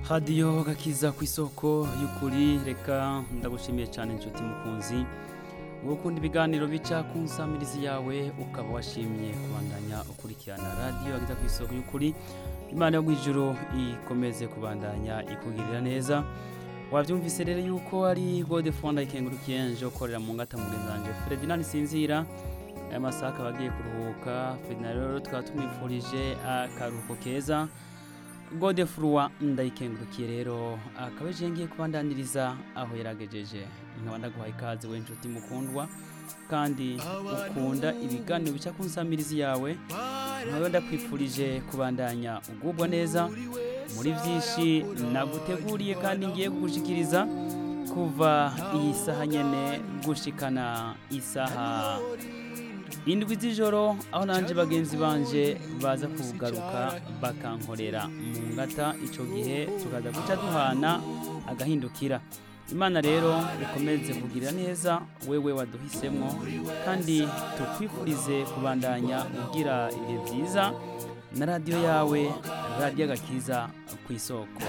radiyo gakiza ku isoko y'ukuri reka ndagushimiye cyane inshuti mukunzi wowe ukunda ibiganiro bica ku nsamirizi yawe ukaba washimye kubandanya ukurikirana radiyo gakiza ku isoko y'ukuri imana yo mu ijoro ikomeze kubandanya ikugirira neza wabyumvise rero yuko ari gode fonda ikengurukiye nje ukorera mu ngata mugenzanje Ferdinand Sinzira aya masaha akaba agiye kuruhuka Ferdinand rero tukaba tumwifurije akaruhuko keza gode furuwa ndayikengurukiye rero akaba ejo ngiye kubandaniriza aho yaragejeje nkaba ndaguhaye ikaze we nshuti mukundwa kandi ukunda ibiganiro bica ku nsamirizi yawe nkaba ndakwifurije kubandanya ugubwa neza muri byinshi naguteguriye kandi ngiye kugushikiriza kuva iyi saha nyene gushikana isaha indwi z'ijoro aho nanje bagenzi banje baza kugaruka bakankorera mu ngata ico gihe tukaza guca duhana agahindukira imana rero ikomeze kugirira neza wewe waduhisemwo kandi tukwifurize kubandanya ugira ibihe byiza na radiyo yawe radiyo agakiza ku isoko